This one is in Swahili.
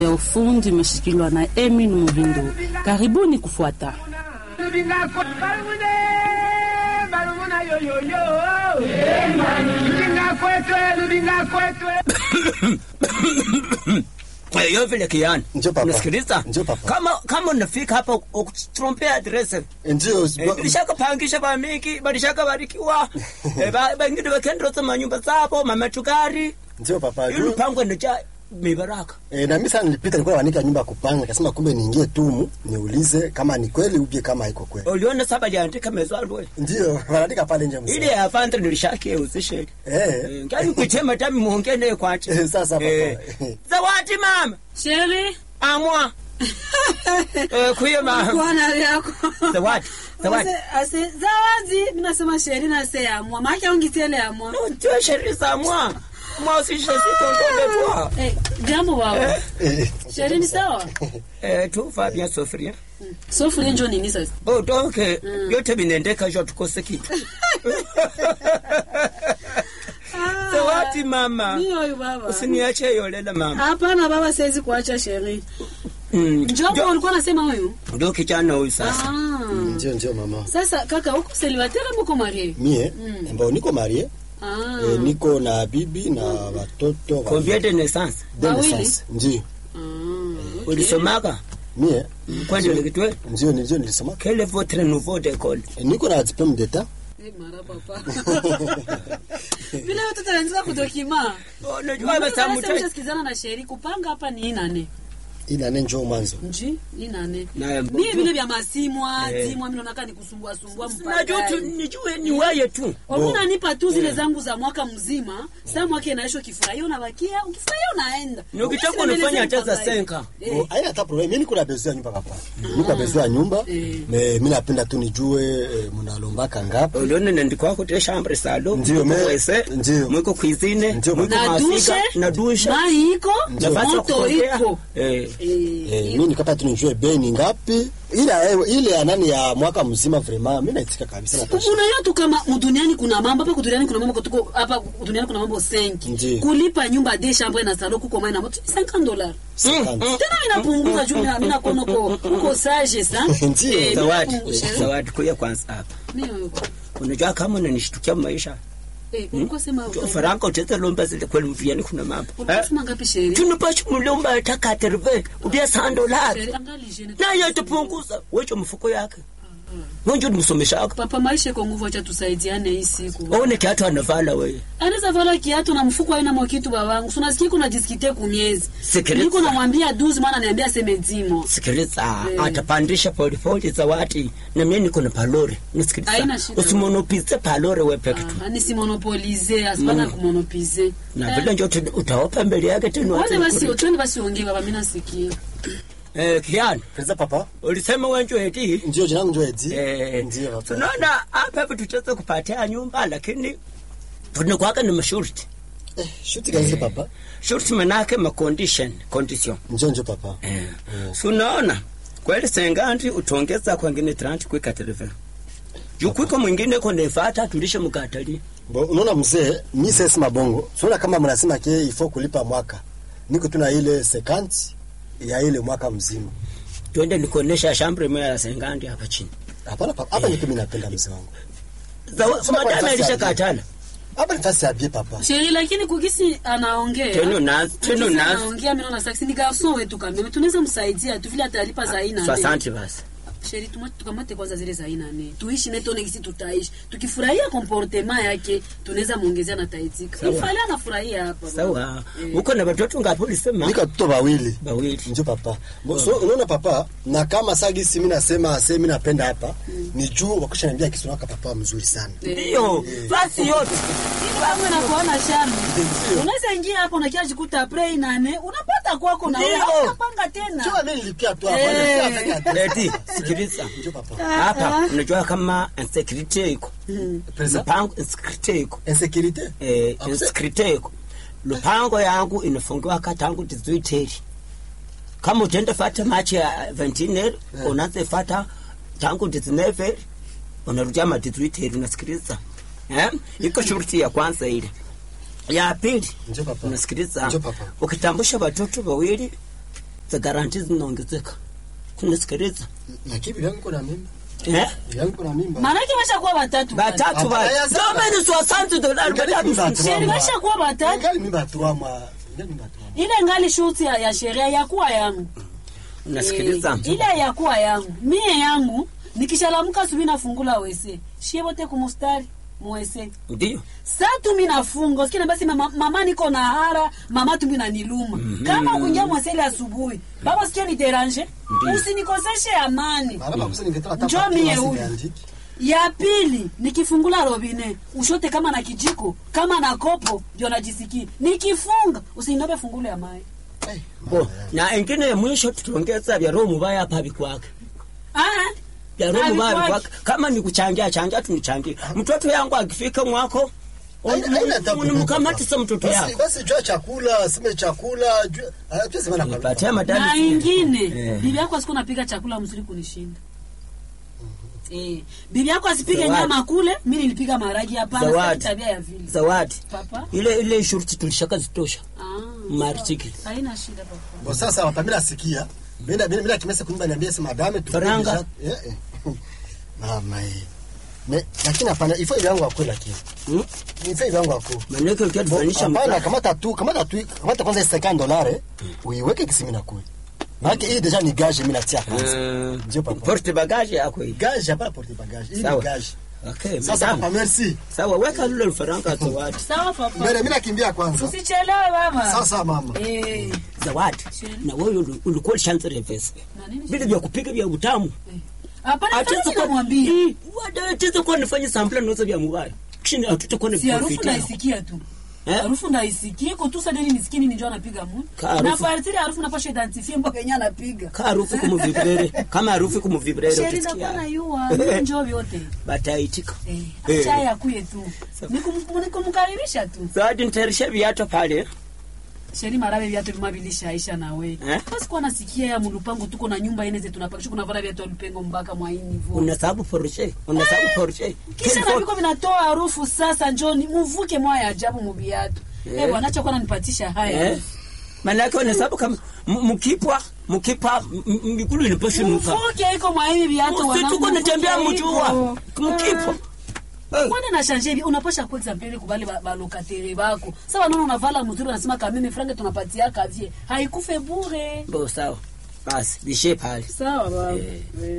ya ufundi imeshikiliwa na Emin Muhindo. Karibuni kufuata. Yo vile kiani. Ndio papa. Unasikiliza? Ndio papa. Kama kama unafika hapa ukutrompea address. Ndio Eh, Bilishaka pangisha ba mingi, bilishaka barikiwa. Eh, ba bangine bakendroza manyumba zabo, mamatukari. ndio papa. Yule Juu, pango nija mibaraka. eh, na mimi sana nilipita nilikuwa naandika nyumba ya kupanga, nikasema kumbe niingie tumu niulize kama ni kweli ubie kama haiko kweli. Uliona saba liandika mezalwe. Ndio wanaandika pale nje mzee. Ile ya fanta nilishakia uzishe. Eh. Ngani kuchema tami muongee naye kwache. Eh, sasa papa. Eh. Zawadi mama. Sheri, Amwa. Eh, kuye mama. Bwana yako. Zawadi. Zawadi. Ase, ase, zawadi. Mimi nasema sheri na se ya mwa. Maana yake ungitele ya mwa. Ndio sheria za mwa. Mwa usishe sitondoke kwa. Eh, jambo baba. Eh, Sheri ni sawa? Eh, tu Fabien Sofria. Sofu njo nini sasa? Oh, donc yote vinaendeka jo tukose kitu. Zawadi mama. Mimi huyu baba. Usiniache yolela mama. Hapana baba, siwezi kuacha sheri. Mm. Njoo ulikuwa unasema huyu? Ndio kijana huyu sasa. Ah. Ndio ndio mama. Sasa kaka, uko célibataire ama uko marié? Mie ambao niko marie Ah. eh, niko na bibi na watoto wa- Combien de naissance? de Wawili? naissance. Ndio. Ah. Ulisomaka? Mie Kwani ulikitwe? ndio ndio nilisoma. Quel est votre nouveau d'école? Eh, Niko na diplome d'etat. Eh, mara papa. Vile watoto wanaanza kudokima. Oh, najua basamutai. Mshasikizana na sheri kupanga hapa ni nane. Ila nene njoo mwanzo. Nji, ni nane. Na Mimi vile vya masimwa, Eh. timwa mimi naona nikusumbua sumbua Najua tu mpaka. nijue ni wewe tu. Wakuna nipa tu zile zangu za mwaka mzima. Sasa mwaka inaisha kifurahia unabakia, ukifurahia unaenda. Ni ukitaka Ukisema unafanya nieleze hata za mpango senka. Eh. Oh, haina hata problem. Mimi niko na besoin ya nyumba papa. Niko na besoin ya nyumba. Eh. Me mimi napenda tu nijue eh, mnalombaka ngapi. ulione nandikwa kuti chambre salo Ndio, me- mwese ndio. mwiko cuisine Ndio, mwiko Na mafika dushe, na dusha mai iko, nafasi ya moto kupokea. iko. eh Eh, Eh, mimi nikapata tu nijue bei ni ngapi. Ile eh, ile ya nani ya mwaka mzima vraiment mimi naitika kabisa na tosha. unajua tu kama duniani kuna mambo hapa duniani kuna mambo tuko hapa duniani kuna mambo 5 Ndiyo. kulipa nyumba de chambre na salon kuko mai na moto ni 50 dollars Cinquante. tena inapunguza juu mimi nakuona uko uko sage sa Ndiyo. Eh, zawadi inapunguza. zawadi kuya kwanza hapa Mimi unajua kama unanishtukia maisha eh ulikuwa sema faranga utaweza lomba zile kweli mviani kuna mambo ulikuwa sema ngapi sheri tunapashi mulomba ataka terve udia sandolari Sheri, angali jene naye tupunguza wecho mfuko yake wenjo nimsomeshaka papa maisha iko nguvu acha tusaidiane hii siku aone kiatu anavala weye anaweza vala kiatu na mfuko haina mokitu babangu sunasikia kuna diskite kumiezi Sikiliza. niko namwambia duzi maana niambia seme dzimo sikiliza Eh. atapandisha polipoli zawadi na mimi niko na palore nisikiliza Haina shida. usimonopize palore we peke tu Ah, nisimonopolize asipana kumonopize na vile njo tu- utaopa mbele yake tena Wale watu basi kuri- twende basi ongee baba mimi nasikia. eh kiani Pesa papa. ulisema wenjo eti Ndio jina langu njoo Edi. eh Ndio papa. tunaona hapa hivi tutaweza kupatia nyumba lakini tunakuwaka ni mashurti Eh, shuti kazi papa. shurti manake ma condition condition Njoo njoo papa. eh sunaona kweli sengandi utongeza kwengine 30 kwika telefoni jukwiko mwingine konefata tulishe mkatali Bo, unaona mzee, mimi sasa mabongo. Unaona kama mnasema ke ifo kulipa mwaka. Niko tuna ile 50 ya ile mwaka mzima. twende nikuonesha shambre moja ya sengandi hapa chini Hapana papa, hapa nipo mimi napenda mzee wangu. Zawa- Sema kwa madame nafasi ya alishakatala Hapa ni fasi ya bie papa. Sheri lakini kugisi anaongea. teno nazi teno Kugisi nazi anaongea mimi naona saksi ni garçon wetu kama tunaweza msaidia tu vile atalipa za aina nne. asante basi Sheri tuma tukamate kwanza zile za aina nne. Tuishi na tone kisi tutaishi. Tukifurahia comportement yake tunaweza muongezea na taitika. Sawa. Ifale anafurahia hapa. baba. sawa Eh. uko na watoto ngapi ulisema Nika watoto wawili. bawili Ndio papa. Bo, so unaona papa, na kama sagisi mimi nasema ase mimi napenda hapa, ni juu wakisha niambia kisonaka papa mzuri sana. ndio basi yote Kama na kuona shamba. Unaweza ingia hapo na kiasi kuta pray nane, unapata kwako na wewe Ndio. unapanga tena. Njoo mimi nilipia tu hapa. Eh. nilipia hata- leti sikiliza Njoo papa. hapa unajua kama insecurity iko Pesa? lupango insecurity iko Insécurité. eh Ah, insecurity iko lupango yangu inafungiwa katangu tizuiteri kama utenda fata machi ya ventineri unaanza fata tangu tizineveri unarudia matizuiteri unasikiliza eh iko shurti ya kwanza ile ya pili Njoo papa. unasikiliza Njoo papa. ukitambusha watoto wawili za garanti zinaongezeka kunisikiliza lakini bibi yangu iko na mimba eh bibi yangu iko na mimba maanake washakuwa watatu batatu Hapana, ba ya sasa. domeni soixante dollars Ingali batatu mimba tu. Sheri washakuwa watatu ingali mimba tu ama ingali mimba tu ama ile ngali shuti ya, ya sheria yakuwa yangu unasikiliza Eh, ile yakuwa yangu mie yangu nikishalamuka subi nafungula wese shie bote kumustari muwese ndio satu mi nafunga usikina basi mama, mama niko na hara mama tumbi naniluma kama ukungia mwesele asubuhi baba sikia ni deranje usinikoseshe amani mara bakusa ningetaka hata Njoo papiri mie basi huyu. niandike. ya pili nikifungula robine ushote kama na kijiko kama na kopo ndio najisikia nikifunga usininobe fungule ya mai Eh, bo mama yangu. na ingine ya mwisho tutaongeza vya roho mubaya hapa vikwake ah vya roho mubaya Havikwaki. vikwake kama ni kuchangia changia tunichangie mtoto yangu akifika mwako Haina- haina tabu. unimkamatisa mtoto Basi- yako basi jua chakula sime chakula jua- ah, jua sema na- nipatie na madani ingine Eh. bibi yako asiku napika chakula mzuri kunishinda Eh, bibi yako asipige Zawadi. nyama kule mi nilipiga maragi hapana Zawadi. sitaki tabia ya vile zawadi papa ile ile shurti tulishaka zitosha ah, martikili haina shida papa Bo sasa wapamila nasikia mina mina mina kimesa kunyumba niambia sema madame tu Faranga. eh eh. mama eh me lakini hapana ifo ile yangu akula lakini Hmm? ifo ile yangu akula manake ukia tufanisha hapana kamata tu kamata tu kamata kwanza 50 dollars uiweke kisimi na kule maana hii deja ni gage mimi natia kwanza Ndio, papa. porte bagage yako hii gage hapana porte bagage hii ni Sawa. gage okay sasa madam. papa merci sawa weka lule lufaranga zawadi sawa papa mbele mimi nakimbia kwanza usichelewe mama sasa mama eh, zawadi Sheri. na wewe uli- ulikuwa lishanzere pesa na nini vile vya kupika vya utamu hapana Atiza fanya kwa- namwambia Ii, wada atiza kwa nifanye sample noza vya mubaya kishini hatutakuwa na si harufu profit yao. naisikia tu Eh? harufu naisikia iko tu sadeni nisikini ninjo anapiga mu Ka harufu. na partiri harufu napasha identifie mpaka yenye anapiga ka harufu kumuvibrere kama harufu kumuvibrere sheri nakuwa na yua njo vyote bataitika eh, Eh. acha yakuye tu Nikum- nikumkaribisha tu zawadi nitayarisha viato pale sheri marabe viatu vimabilishaisha nawe Eh? basi kuwa nasikia ya mulupango tuko na nyumba ine zetu tunapakisha kuna vala viatu alupengo mpaka mwaini vo unasabu porche unasabu porche kisha na viko vinatoa harufu sasa njoni muvuke mwaya ajabu mubiatu Eh. eh bwana acha kuwa nanipatisha haya eh manake unasabu kama m- mkipwa mkipa m- m- mikulu inaposhunuka muvuke iko mwahivi viatu usituko natembea mjua mkipwa Eh. kwana na shanje hivi unapasha kwa example kubali ba- balokatere bako sawa naona unavala mzuri unasema kameme frange tunapatia kavye haikufe bure bo sawa basi bishe pale sawa baba Eh. Eh.